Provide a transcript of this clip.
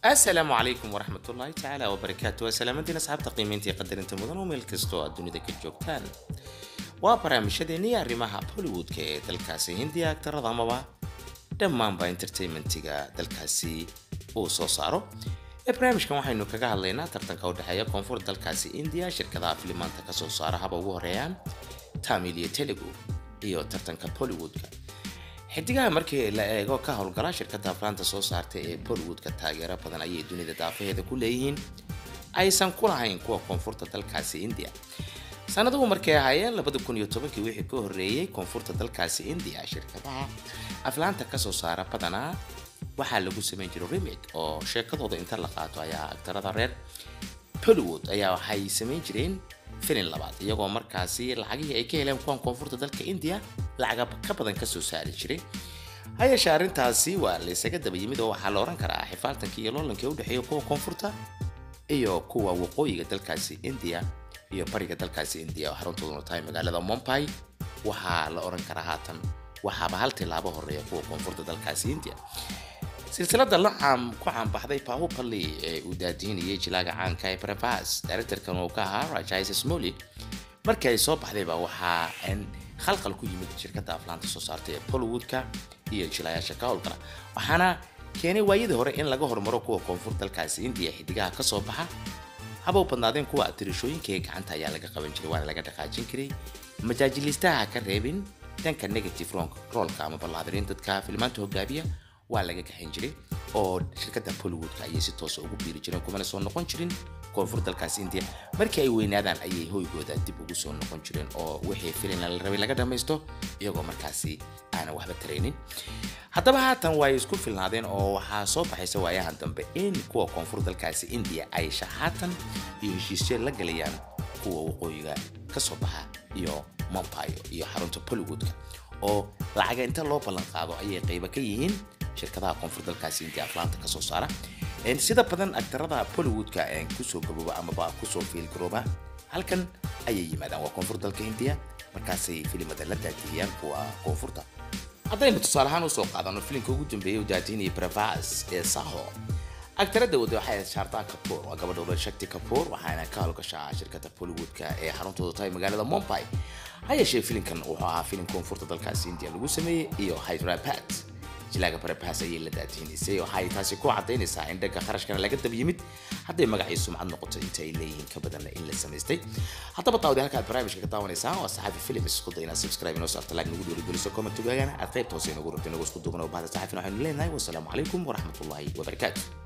asalaamu calaykum waraxmat ullaahi tacaala wabarakaatu waa salaamadeen asxaabta qiimayntii qadarinta mudan oo meel kastoo aad dunida ka joogtaan waa barnaamijyadeennii arrimaha bollywoodka ee dalkaasi hindiya agtarada amaba dhammaanba entertainmentiga dalkaasi uu soo saaro ee barnaamijkan waxaynu kaga hadlaynaa tartanka u dhexeeya koonfur dalkaasi indiya shirkadaha filimaanta kasoo saara haba ugu horeeyaan tamil iyo telugu iyo tartanka bollywoodka xidigaha markii la eego ka howlgala shirkada aflaanta soo saarta ee bollywoodka taageero badan ayay dunida daafaheeda ku leeyihiin aysan ku lahayn kuwa koonfurta dalkaasi indiya sanaduhu markay ahaayeen labada kun iyo tobankii wixii ka horreeyey koonfurta dalkaasi indiya shirkadaha aflaanta kasoo saara badanaa waxaa lagu samayn jiray remig oo sheekadooda inta la qaato ayaa agtarada reer bollywood ayaa waxay samayn jireen filin labaad iyagoo markaasi lacagihii ay ka heleen kuwan koonfurta dalka indiya lacaga ka badan kasoo saari jiray hayeeshee arrintaasi waa laysaga daba yimid oo waxaa la ohan karaa xifaaltankii iyo loolankii udhexeeya kuwa koonfurta iyo kuwa waqooyiga dalkaasi indiya iyo bariga dalkaasi indiya oo xaruntooduna tahay magaalada mombai waxaa la oran karaa haatan waxaaba hal tilaabo horeeya kuwa koonfurta dalkaasi indiya silsilada la caam ku caanbaxday bahupali ee uu daadihinayay jilaaga caanka ee brevas directorkan uu ka ahaa rajais smoli markii ay soo baxdayba waxaa khalqal ku yimid shirkada aflaanta soo saarta ee bollywoodka iyo jilaayaasha ka howlgala waxaana keenay waayadii hore in laga hormaro kuwa koonfur dalkaasi indiya xidigaha kasoo baxa haba u badnaadeen kuwa tirishooyinka ee gacanta ayaa laga qaban jiray waana laga dhaqaajin jiray majaajilistaha ka reebin dhanka negative roolka ama ballaadiriin dadka filmaanta hogaabiya waa laga gaxin jiray oo shirkada bollywoodka ayay si toosa ugu biiri jireen kumana soo noqon jirin koonfur dalkaas indiya markii ay weynaadaan ayay hoygooda dib ugu soo noqon jireen oo wixii filina la rabay laga dhammaysto iyagoo markaasi aanan waxba taraynin haddaba haatan way isku filnaadeen oo waxaa soo baxaysa waayahan dambe in kuwa koonfur dalkaasi indiya ay shaxaatan iyo heshiisyo la galayaan kuwa waqooyiga kasoo baxa iyo mompayo iyo xarunta bollywoodka oo lacaga inta loo ballan qaado ayay qayba ka yihiin shirkadaha koonfur dalkaasi indiya aflaanta kasoo saara sida badan agtarada bollywoodka kusoo gabooba amaba kusoo fiilgarooba halkan ayay yimaadaan waa koonfur dalka indiya markaasay filimada la daadiyayaan kuwa koonfurta haddaynu tusaale ahaan usoo qaadano filimka ugu dambeeyay u daadinaya brevas ee saho agtarada wada waxay ahayd shaardaa kapoor waa gabadha odan shakti kapoor waxaana ka howlgashaa shirkada bollywoodka ee xaruntooda tahay magaalada mombai ha yeeshee filimkan wuxuu ahaa filim koonfurta dalkaasi indiya lagu sameeyey iyo hydrabat jilaaga barabahas ayay la daadihinaysay waxay taasi ku cadaynaysaa in dhanka kharashkana laga dab yimid hadday magacii sumcad noqoto inta ay leeyihiin ka badanna in la samaystay haddaba daawadi halkaad barnaamijka ka daawanaysaan waa saxaafi film isku day inaad subscribe inoo saarta like nagu dhiirigeliso comment ogaagana aad qaybta hoose inagu rabta inagu isku duubana bahda saxaafina waxaynu leenahay wasalaamu calaykum waraxmatullaahi wabarakaatu